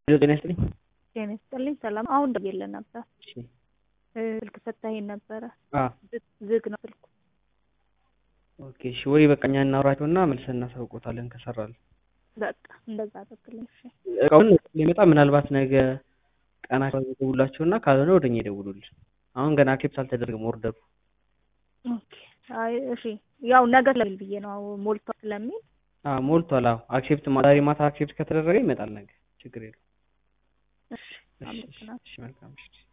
ጤና ይስጥልኝ። ጤና ይስጥልኝ። ሰላም። አሁን ደውዬልህ ነበር። እሺ ስልክ ሰጥተኸኝ ነበረ። አ ዝግ ነው ስልኩ። ኦኬ እሺ። ወይ በቃ እኛ እናውራቸውና መልሰን እናሳውቆታለን ከሰራል። በቃ እንደዛ አድርግልኝ። እሺ እቃውን ሊመጣ ምናልባት ነገ ቀናቸው ይደውላቸውና ካልሆነ ወደኛ ይደውሉልን። አሁን ገና አክሴፕት አልተደረገም ኦርደሩ። ኦኬ። አይ እሺ፣ ያው ነገ ስለሚል ብዬ ነው ሞልቷል ስለሚል አ ሞልቷል። አዎ አክሴፕት ዛሬ ማታ አክሴፕት ከተደረገ ይመጣል ነገ። ችግር የለውም። እሺ እሺ፣ አመሰግናለሁ። እሺ መልካም እሺ